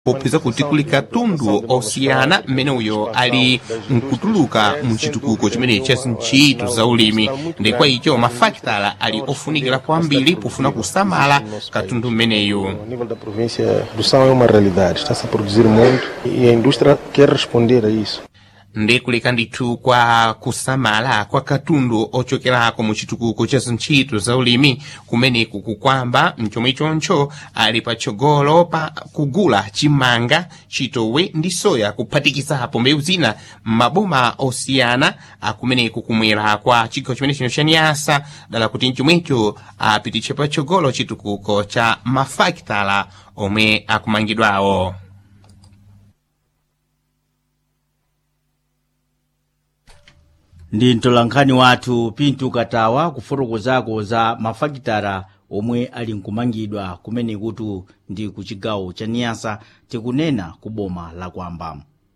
popeza kuti kuli katundu osiyana mmene uyo ali nkutuluka mu chitukuko chimene cha ntchito za ulimi ndi kwa icho mafakitala ali ofunikira kwambiri pofuna kusamala katundu mmeneyu A nível da província do São é uma realidade, está-se a produzir muito e a indústria quer responder a isso. ndi kuleka ndithu kwa kusamala kwa katundu ochokerako mu chitukuko cha zintchito za ulimi kumeneku kukwamba mchomwe choncho ali patsogolo pa kugula chimanga chitowe ndi soya kuphatikizapo mbewu zina m'maboma osiyana akumeneku kumwera kwa chigawo chimene chino cha nyasa dala kuti mchomwecho apititse patsogolo chitukuko cha mafakitala omwe akumangidwawo ndi mtolankhani wathu pintu katawa kufotokozako za mafakitala omwe ali nkumangidwa kumene kuti ndi ku chigawo cha niyasa tikunena ku boma la kwamba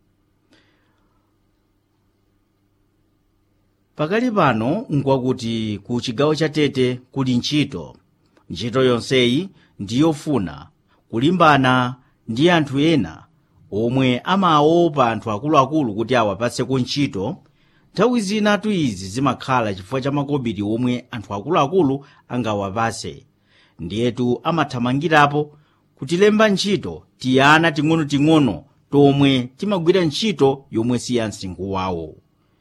pakali pano nkwakuti ku chigawo cha tete kuli ntchito ntchito yonseyi ndiyofuna kulimbana ndi anthu ena omwe amaopa anthu akuluakulu kuti awapatseko ntchito nthawi zinatu izi zimakhala chifukwa cha makobiri omwe anthu akuluakulu angawapase ndiyetu amathamangirapo kutilemba ntchito tiyana ting'onoting'ono tomwe timagwira ntchito yomwe si ya msinkhu wawo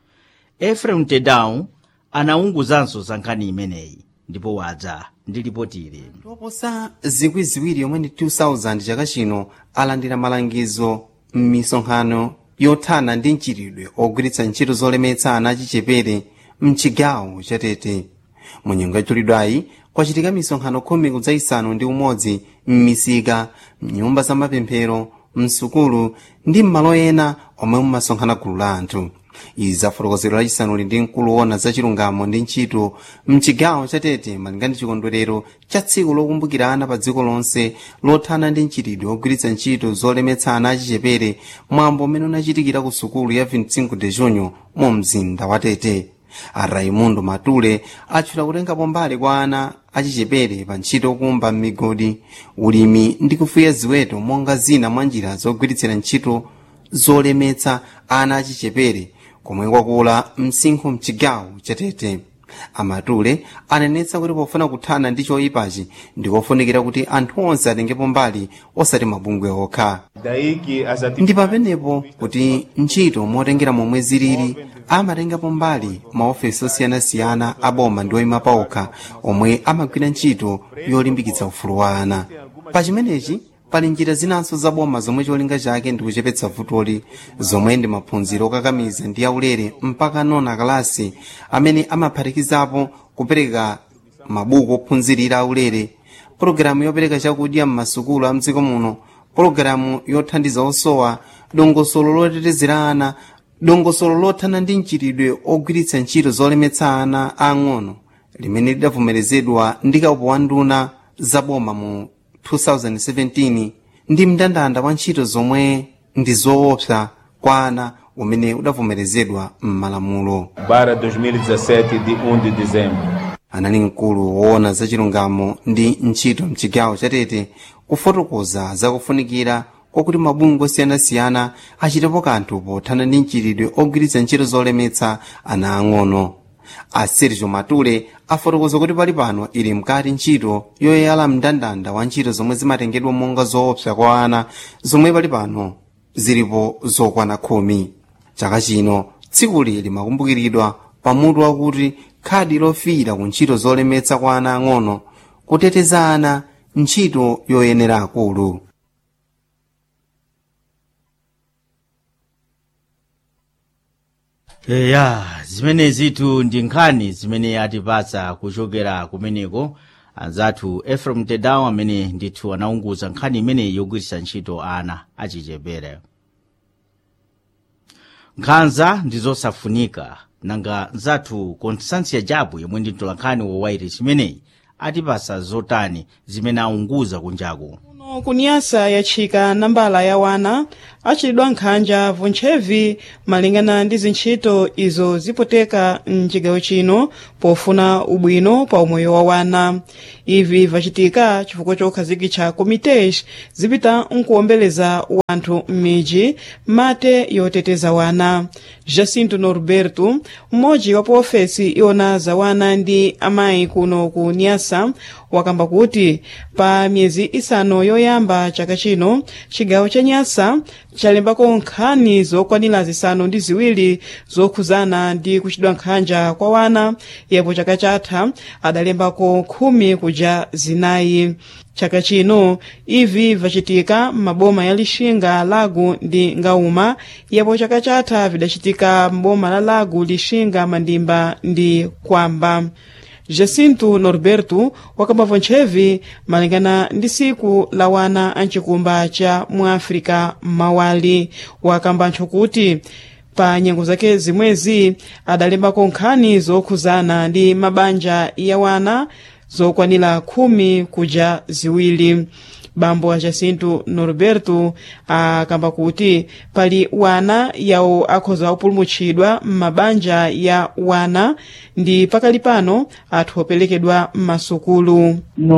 efrem tedown anaunguzanso za nkhani imeneyi ndipo wadza ndi lipotili toposa zikwi ziwiri yomwe ndi 2000 chaka chino alandira malangizo m'misonkhano yothana ndi mchitidwe ogwiritsa ntchito zolemetsa ana achichepere mchigawo chatete mu nyengo yachulidwayi kwachitika misonkhano khumi kudzayisanu ndi umodzi m'misika mnyumba za mapemphero msukulu ndi m'malo ena omwe mumasonkhana gulu la anthu izi zafotokozero lachisanuli ndi mkulu wona za chilungamo ndi ntchito mchigawo chatete malinga ndi chikondwerero cha tsiku lokumbukira ana pa dziko lonse lothana ndi mchitidwe ogwiritsa ntchito zolemetsa ana achichepere mwambo umene unachitikira ku sukulu ya 25 de junho mu mzinda wa tete a raimundo matule atchula kutengapo mbali kwa ana achichepere pa ntchito yokumba m'migodi ulimi ndi kufuya ziweto monga zina mwa njira zogwiritsira ntchito zolemetsa ana achichepere komwe kwakula msinkhu mchigawo chatete amatule anenetsa kuti pofuna kuthana ndi choyipachi ndikofunikira kuti anthu onse atengepo mbali osati mabungwe okha ndi pamenepo kuti ntchito motengera momwe zilili amatengapo mbali maofesi osiyanasiyana a boma ndi oyima paokha omwe amagwira ntchito yolimbikitsa ufulu wa ana pa chimenechi pali njira zinanso zaboma zomwe cholinga chake ndi kuchepetsa vutoli zomwe ndi maphunziro okakamiza ndi aulere mpaka nona kalasi amene amaphatikizapo kupereka mabuku ophunzirira aulere pologalamu yopereka chakudya m'masukulu a mdziko muno pologalamu yothandiza osowa dongosolo lotetezera ana dongosolo lothana ndi mchitidwe ogwiritsa ntchito zolemetsa ana ang'ono limene lidavomerezedwa ndi kaupo wa nduna zaboma mu 2017 ndi mndandanda wa ntchito zomwe ndi zoopsa kwa ana umene udavomerezedwa m'malamulo para 2017 de 1 de dezembro. anali mkulu woona za chilungamo ndi ntchito mchigawo chatete kufotokoza zakufunikira kwakuti mabungwe osiyanasiyana achitepo kanthu pothana ndi mchitidwe ogwiritsa ntchito zolemetsa ana ang'ono a sergio matule afotokoza kuti pali pano ili mkati ntchito yoyala mndandanda wa ntchito zomwe zimatengedwa monga zoopsa kwa ana zomwe pali pano zilipo zokwana khumi chaka chino tsikuli limakumbukiridwa pamutu wakuti khadi lofiira ku ntchito zolemetsa kwa ana ang'ono kuteteza ana ntchito yoyenera akulu eya zimenezitu ndi nkhani zimene atipatsa kuchokera kumeneko anzathu efrem tedawu amene ndithu anaunguza nkhani imeneyi yogwiritsa ntchito ana achichepere nkhanza ndi zosafunika nanga nzathu constansia jabu yomwe ndi mtolankhani wa wairesi imeneyi atipasa zotani zimene aunguza kunjaku kunyasa yatchika nambala ya wana achitidwa nkhanja vuntchevi malingana ndi zintchito izo zipoteka mcigawo chino pofuna ubwino pa umoyo wa wana ivi vacitika chifukwa chokhazikitsa komitesh zipita nkuwombeleza wanthu m'midzi mate yoteteza wana jacinto norberto mmodzi wa paofesi iwona za wana ndi amayi kuno ku nyasa wakamba kuti pa miyezi isanu yoyamba chaka chino chigawo cha nyasa chalembako nkhani zokwanira zisanu ndi ziwiri zokhuzana ndi kuchitidwa nkhanja kwa wana yepo chaka chatha adalembako khumi kuja zinayi chaka chino ivi vacitika m'maboma ya lixinga lago ndi ngauma yepo chaka chatha vidacitika m'boma la lago lixinga mandimba ndi kwamba jacinto norberto wakamba vontchevi malingana ndi siku la wana amcikumba cha muafrika mawali wakamba ntcho kuti pa nyengo zake zimwezi adalembako nkhani zokhuzana ndi mabanja ya wana zokwanira khumi kuja ziwiri bambo a jacinto norberto akamba kuti pali wana yawo akhoza kupulumutsidwa m'mabanja ya wana ndi pakali pano athu opelekedwa m'masukulu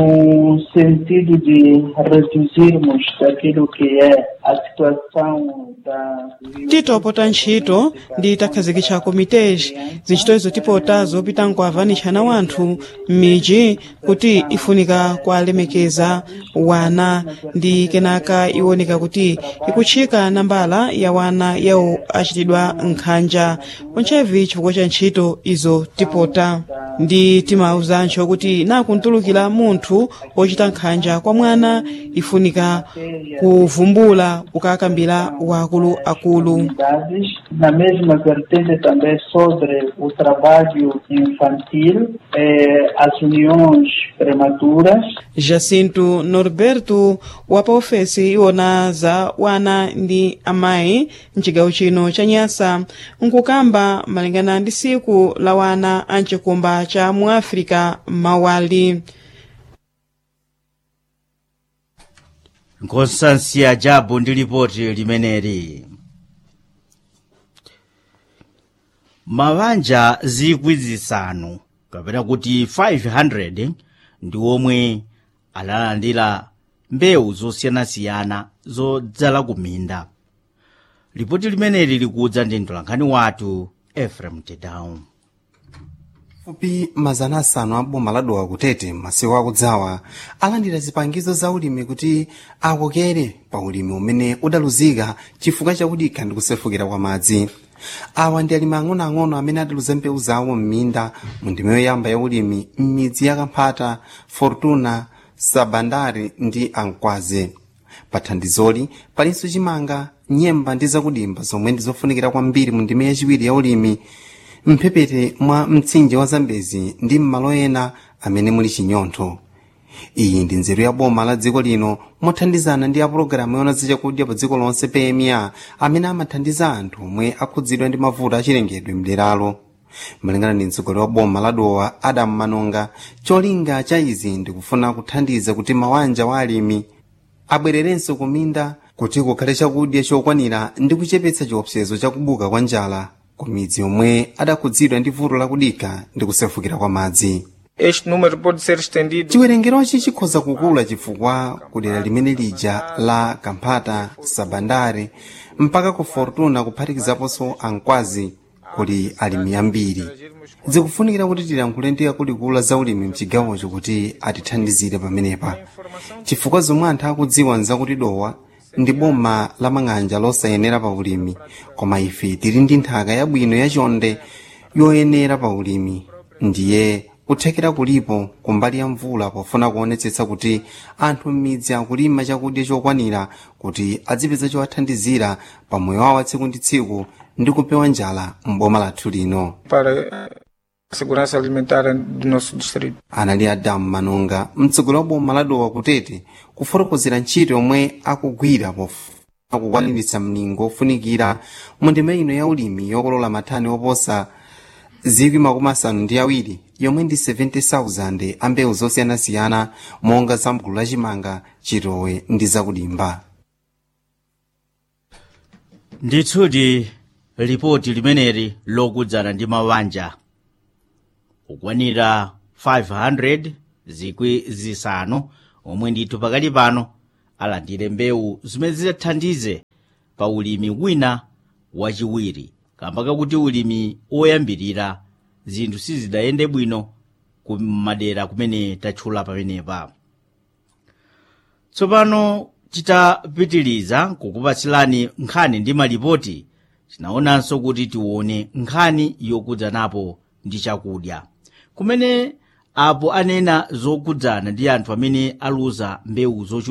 no sentido de reduzirmos daquilo que é a situação da titopota ntchito ndi takhazikitsa komiteji zintchito izo tipota zopita nkuavanitshana wanthu m'midzi kuti ifunika kualemekeza wana ndi kenaka iwoneka kuti ikutchika nambala ya wana yawo achitidwa nkhanja ontchevi chifukwa cha ntchito izo tipota ndi timauzantcho kuti nakuntulukira munthu ochita nkhanja kwa mwana ifunika kuvumbula ukakambira wakuluakulu comunidades. Na mesma vertente também sobre o trabalho infantil, eh, as uniões prematuras, jacinto norberto wa paofesi iwona za wana ndi amayi mcigawo chino cha nyasa nkukamba malingana ndi siku la wana amcikumba cha muafrika mawali nkonsansiya jabu ndi lipoti limeneli mabanja zikwi zisanu kapena kuti 500 ndi omwe alalandira mbewu zosiyanasiyana zodzala kuminda lipoti limeneli likudza ndi mtolankhani wathu efrem tedown fupi mazana asanu a boma la dowa kutete masiku akudzawa alandira zipangizo za ulimi kuti akokere pa ulimi umene udaluzika chifukwa chakudikha ndi kusefukira kwa madzi awa ndi alimi ang'onoang'ono amene adaluza mbewu zawo m'minda mu ndima yoyamba ya ulimi m'midzi ya kamphata fortuna sabandari ndi ankwaze pa thandizoli palinso chimanga nyemba ndi zakudimba zomwe ndi zofunikira kwambiri mu ndima yachiwiri ya ulimi mphepete mwa mtsinje wa zambezi ndi m'malo ena amene muli chinyontho iyi ndi nzeru ya boma la dziko lino mothandizana ndi apulogalamu yona zachakudya pa dziko lonse pma amene amathandiza anthu omwe akhudzidwa ndi mavuto achilengedwe mderalo malingana ndi mtsogoleri wa boma la dowa adamu manonga cholinga cha izi ndikufuna kuthandiza kuti mawanja wa alimi abwererenso kuminda kuti kukhale chakudya chokwanira ndi kuchepetsa chiopsezo chakubuka kwa njala ku midzi yomwe adakhudzidwa ndi vuto lakudikha ndi kusefukira kwa madzi Este número pode ser estendido chiwerengerochi chikhoza kukula chifukwa kudera limene lija la kamphata sabandare mpaka ku fortuna kuphatikizaponso ankwazi kuli alimi ambiri zikufunikira kuti tilankhule ndi akuluakulu za ulimi mchigawocho kuti atithandizire pamenepa chifukwa zomwe anthu akudziwa nzakuti dowa ndi boma la mang'anja losayenera pa ulimi koma ife tili ndi nthaka yabwino yachonde yoyenera pa ulimi ndiye kuthekera kulipo kumbali ya mvula pofuna kuonetsetsa kuti anthu m'midzi akulima chakudya chokwanira kuti adzipeza chowathandizira pa moyo wawo wa tsiku ndi tsiku ndi kupewa njala m'boma lathu lino para a segurança alimentar do nosso distrito. anali adamu manonga mtsogoleri wa boma la dowa kutete kufotokozera ntchito yomwe akugwira pofuna kukwaniritsa mlingo ofunikira mu ndima ino ya ulimi yokolola mathani oposa zikwi makumi asanu ndi awiri yomwe ndi 70,000 a mbewu zosiyanasiyana monga za mgulu lachimanga chitowe ndi zakudimba nditsuti lipoti limeneli lokudzana ndi mabanja kukwanira 500 zikwi zisanu omwe ndithu pakali pano alandire mbewu zimene zidzathandize pa ulimi wina wachiwiri kamba kakuti ulimi oyambirira zinthu sizidayende bwino ku madera kumene tatchula pamenepa tsopano titapitiliza kukupatsilani nkhani ndi malipoti tinaonanso kuti tione nkhani yokudzanapo ndi chakudya kumene apo anena zokudzana ndi anthu amene aluza mbewu zochuluka